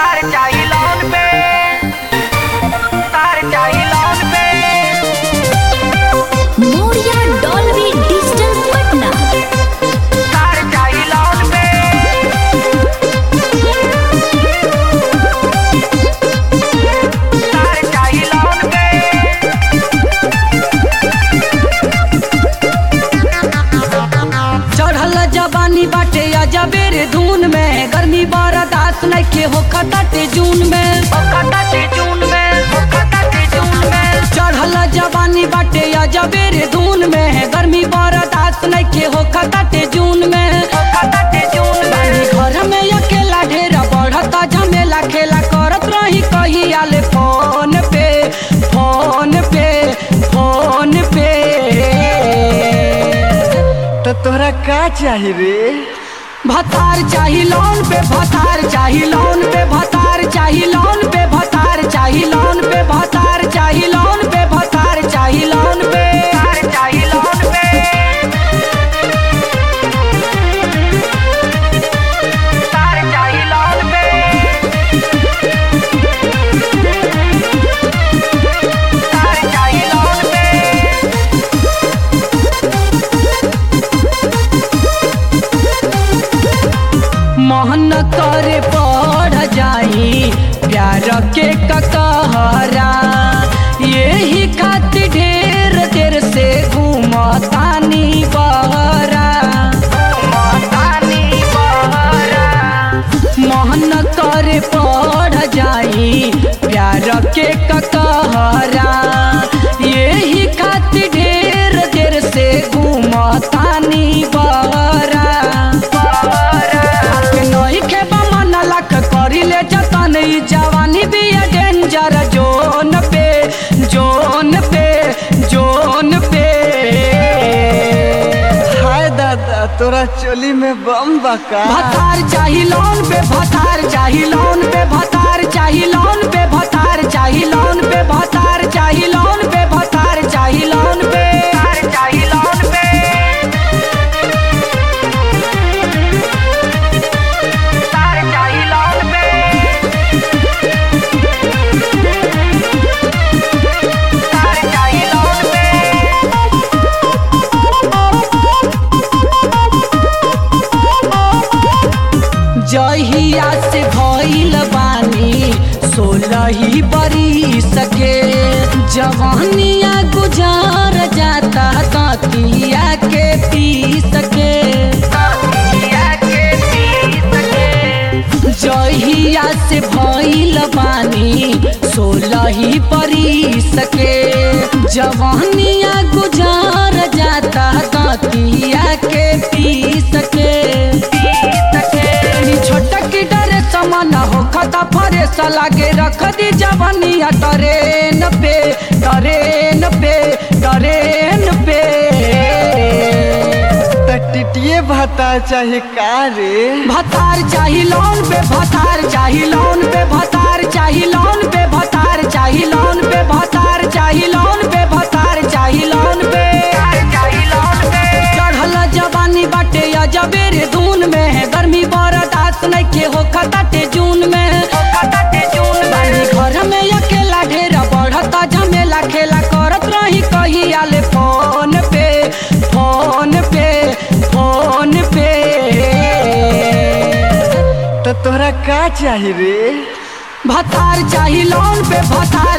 तार चाही लोन पे तार चाही लोन पे मोरिया डॉल्बी डिजिटल पटना तार चाही लोन पे तार चाही लोन पे चढ़ल जवानी बाटे अजबेर धुन में गर्मी बर्दाश्त नइखे हो खटाटे जून में ओखता से जून में ओखता से जून में चढ़ल जवानी बाटे अजबेर धुन में गर्मी बर्दाश्त नइखे हो खटाटे जून में ओखता से जून बानी में घर में अकेला ढेर बढ़ता झमेला खेला करत रही कही आले फोन पे फोन पे फोन पे तो तोहरा का चाही रे भतार चाही लोन पे भतार चाही लोन पे भतार चाही लोन पे भतार चाही लोन पे भतार चाही लोन पे भतार चाही लोन पे तार चाही लोन पे तार चाही लोन पे तार चाही लोन पे मोहन करे पढ़ जाई प्यार के ककहरा यही खातिर ढेर देर से घूमतानी बहरा मतानी बहरा मोहन करे पढ़ जाई प्यार के ककहरा यही खातिर ढेर देर से घूमतानी बहरा के नई के बमन लख करिले जतन ई जवानी भी डेंजर जोन पे जोन पे जोन पे हाय दादा तोरा चोली में बम बका भतार चाही लोन पे भतार चाही लोन पे भतार चाही लोन पे भतार चाही लोन पे भतार चाही लोन पे भतार चाही लोन पे तार चाही लोन पे तार चाही लोन पे तार चाही लोन पे जहिया से भइल बानी सोलही बरी सके जवानिया गुजार जाता तकिया के पी सके पिया के पी सके जहिया से भइल बानी सोलही परी सके जवानिया गुजार जाता तकिया के पी सके नी छोटक की डरे समान हो खता फरे लागे रख दी जवानिया ट्रेन पे ट्रेन पे ट्रेन पे तो टिटिए भाता चाही का रे भतार चाही लोन पे भतार चाही लोन पे भतार चाही लोन पे भतार चाही लोन पे भतार चाही लोन पे भतार चाही लोन पे तार चाही लोन पे चढ़ल जवानी बाटे अजबेर धुन में गर्मी बर्दाश्त नइखे हो खताटे जून में ओखता से जून बानी में घर में अकेला ढेर बढ़ता झमेला खेला करत रही कही आले फोन पे फोन पे फोन पे तो तोहरा का चाही रे भतार चाही लोन पे भतार